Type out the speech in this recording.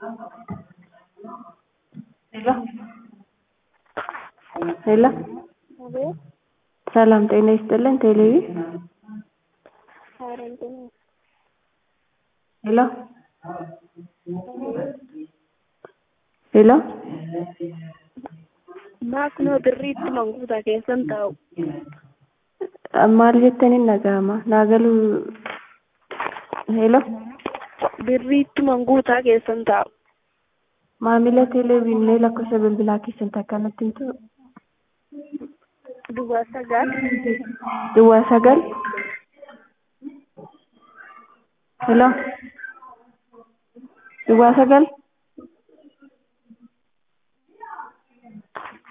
ሄሎ ሄሎ አቤት ሰላም ጤና ይስጥልን ቴሌቪ ኧረ እንትን ሄሎ ሄሎ maaknoo birriitti manguutaa keessan taa'u maal jettaniin dhaga'ama naa galuu ሄሎ birriitti manguutaa keessan taa'u maamila teeleviinnee lakkoofsa bilbilaa keessan akkanatti himtu duwwaa sagal duwwaa sagal ሄሎ duwwaa sagal